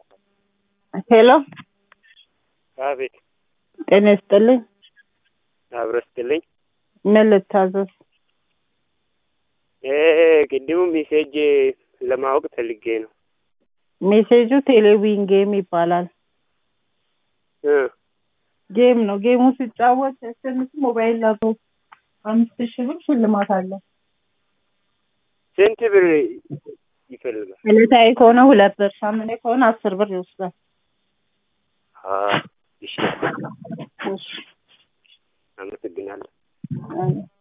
ሄሎ አቤት ጤና ይስጥልኝ። አብረው ስትልኝ ምን ልታዘዝ? ቅድሙ ሜሴጅ ለማወቅ ፈልጌ ነው። ሜሴጁ ቴሌዊን ጌም ይባላል። እ ጌም ነው። ጌሙ ሲጫወት ሲያሸንፍ ሞባይል ላፕቶፕ አምስት ሺህ ብር ሽልማት አለ። ስንት ብር ይፈልጋል? ዕለታዊ ከሆነ ሁለት ብር፣ ሳምንታዊ ከሆነ አስር ብር ይወስዳል። አ እሺ፣ እሺ አመሰግናለሁ። አይ